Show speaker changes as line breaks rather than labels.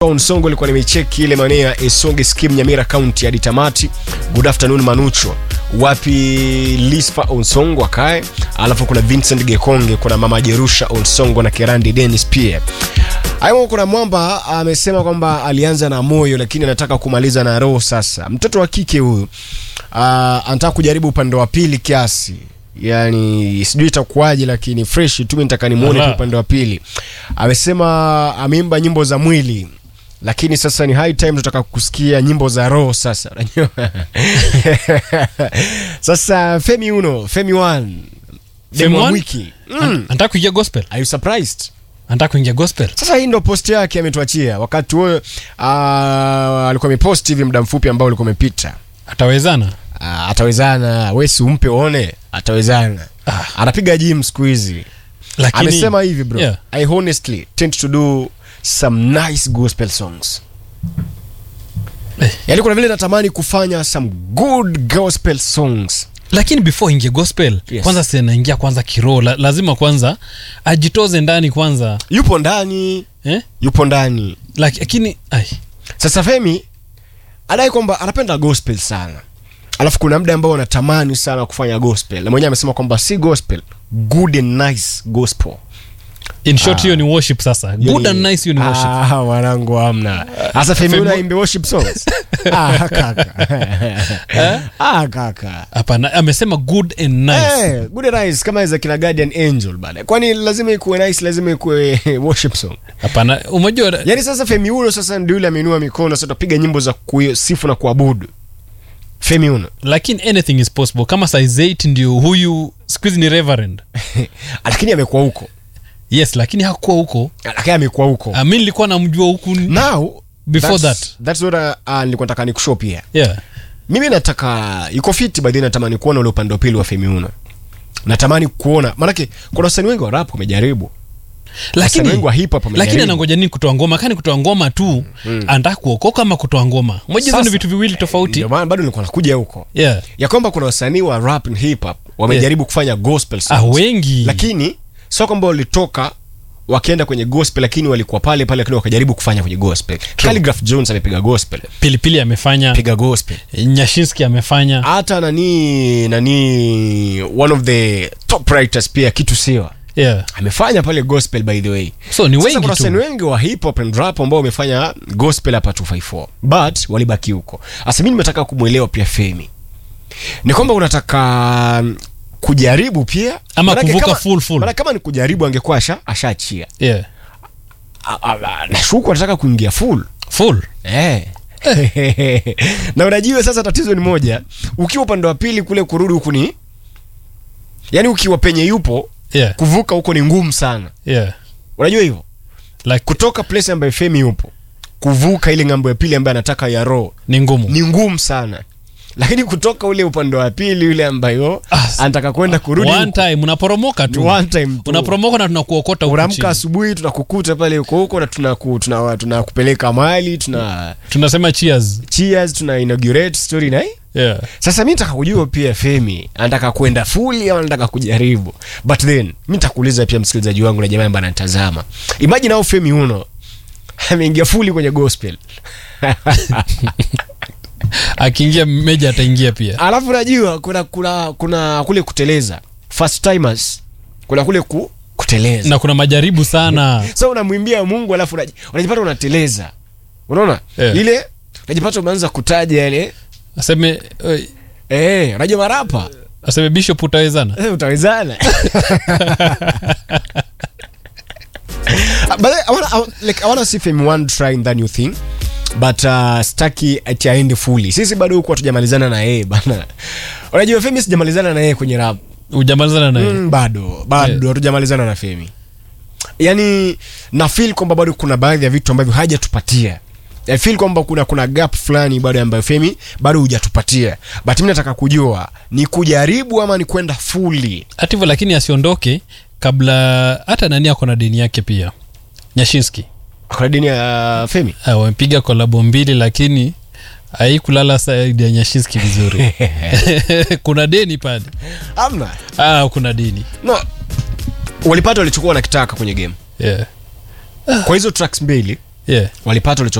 Nsongo ilikuwa nimecheki ile maeneo ya Esonge Skim Nyamira County hadi tamati. Good afternoon Manucho. Wapi Lisfa Onsongo akae, alafu kuna Vincent Gekonge, kuna Mama Jerusha Onsongo na Kerandi Dennis pia. Hayo kuna mwamba amesema kwamba alianza na moyo lakini anataka kumaliza na roho sasa. Mtoto wa kike huyu uh, anataka kujaribu upande wa pili kiasi. Yaani sijui itakuwaje lakini fresh tu mimi nataka nimuone tu
Ala.
upande wa pili. Amesema ameimba nyimbo za mwili lakini sasa ni high time tunataka kusikia nyimbo za roho sasa unajua sasa Femi Uno Femi One
Femi
wa
One?
wiki mm.
anataka kuingia gospel
Are you surprised?
anataka kuingia gospel
Sasa hii ndo post yake ametuachia wakati huo uh, alikuwa amepost hivi muda mfupi ambao ulikuwa umepita.
atawezana
Uh, atawezana, wewe si umpe uone, atawezana.
Ah.
Anapiga gym siku hizi.
lakini
Amesema hivi bro.
Yeah.
I honestly tend to do some nice gospel songs.
Eh.
Yaani kuna vile natamani kufanya some good gospel songs.
lakini before ingie gospel
Yes.
kwanza sinaingia kwanza kiroho la, lazima kwanza ajitoze ndani kwanza
Yupo ndani,
eh?
yupo ndani.
Laki- lakini ai,
Sasa Femi adai kwamba anapenda gospel sana, alafu kuna muda ambao anatamani sana kufanya gospel, na mwenyewe amesema kwamba si gospel, good and nice gospel.
in short hiyo ni worship sasa good and nice hiyo ni worship
Ah, mwanangu hamna. Sasa Femi
Femi-
unaimbe worship songs? ah, kaka. ah, kaka.
hapana amesema good and nice
Eh, good and nice kama za kina Guardian Angel bana. Kwani lazima ikuwe nice, lazima ikuwe worship song.
hapana umejua
Yaani sasa Femi Uno sasa ndio yule ameinua mikono sasa tupiga nyimbo za kusifu na kuabudu. Femi Uno.
lakini anything is possible kama size 8 ndio huyu siku hizi ni reverend
lakini amekuwa huko
yes lakini hakuwa huko
lakini amekuwa huko
Ah, mi nilikuwa namjua huku ni-
now
Before
that's,
that.
that's what uh, uh, nilikuwa nataka nikushow pia
yeah.
mimi nataka iko fiti baadhi natamani kuona ule upande wa pili wa Femi Uno natamani kuona maanake kuna wasanii wengi wa rap wamejaribu wasanii
lakini
wengi wa hip hop
lakini
wamejaribu
anangoja nini kutoa ngoma kani kutoa ngoma tu anataka kuokoka ama kutoa ngoma moja hizo ni
Sasa,
vitu viwili tofauti
ndio maana bado nilikuwa nakuja huko
yeah.
ya kwamba kuna wasanii wa rap and hip hop wamejaribu kufanya gospel songs
ah, wengi
lakini sio kwamba walitoka wakienda kwenye gospel lakini walikuwa pale pale lakini wakajaribu kufanya kwenye gospel Khaligraph Jones amepiga gospel
pilipili amefanya
piga gospel
nyashinski amefanya
hata nani nani one of the top writers pia kitu siwa
yeah.
amefanya pale gospel by the way
so ni
Sasa
wengi
kuna wasanii
tu
wengi wa hip hop and rap ambao wamefanya gospel hapa 254 but walibaki huko hasa mimi nimetaka kumwelewa pia Femi ni kwamba unataka kujaribu pia
Ama
Manake
kuvuka
kama-
full full.
maana kama ni kujaribu angekuwa asha ashaachia
yeah.
A- a- a- nashuku anataka kuingia full
full
Eh. na unajua sasa tatizo ni moja ukiwa upande wa pili kule kurudi huku ni yaani ukiwa penye yupo
yeah.
kuvuka huko ni ngumu sana
yeah.
unajua hivyo
like
kutoka place ambayo femi yupo kuvuka ile ng'ambo ya pili ambayo anataka ya roho
ni ngumu
ni ngumu sana lakini kutoka ule upande wa pili yule ambayo
Ah, s-
anataka kwenda kurudi
one
huko,
time unaporomoka
ni
tu
one time tu.
unaporomoka na tunakuokota huku
unaamka
chini.
asubuhi tunakukuta pale huko huko na tunakupeleka tuna, tuna tunakupeleka mali tuna
tunasema cheers
cheers tuna inaugurate story na hii
yeah.
sasa mi nataka kujua pia femi anataka kwenda fuli au anataka kujaribu but then mi nitakuuliza pia msikilizaji wangu na jamaa ambaye anatazama imagine au femi uno ameingia fuli kwenye gospel
akiingia meja ataingia pia
alafu najua kuna kuna kuna kule kuteleza first timers kuna kule ku, kuteleza
na kuna majaribu sana
so unamwimbia mungu alafu unaji- unajipata unateleza unaona
Yeah.
ile unajipata umeanza kutaja yale
aseme eh,
eh unajua marapa
aseme bishop utawezana
Eh, utawezana but I wanna, I, wanna- like, I wanna see Femi One trying that new thing but uh, staki ati aende fully sisi bado huku hatujamalizana na yeye bana unajua Femi sijamalizana na yeye kwenye rap
ujamalizana naye
mm, bado bado hatujamalizana na Femi yani na feel kwamba bado kuna baadhi ya vitu ambavyo hajatupatia I feel kwamba kuna kuna gap fulani bado ambayo Femi bado hujatupatia but mimi nataka kujua ni kujaribu ama ni kwenda fully
hata hivyo lakini asiondoke kabla hata nani ako na deni yake pia nyashinski
kuna dini ya Femi
Ah, wamepiga kolabo mbili lakini haikulala saidi ya nyashinski vizuri kuna deni pale
amna
ah, kuna deni
no walipata walichokuwa wanakitaka kwenye game
yeah.
kwa hizo tracks mbili
yeah.
walipata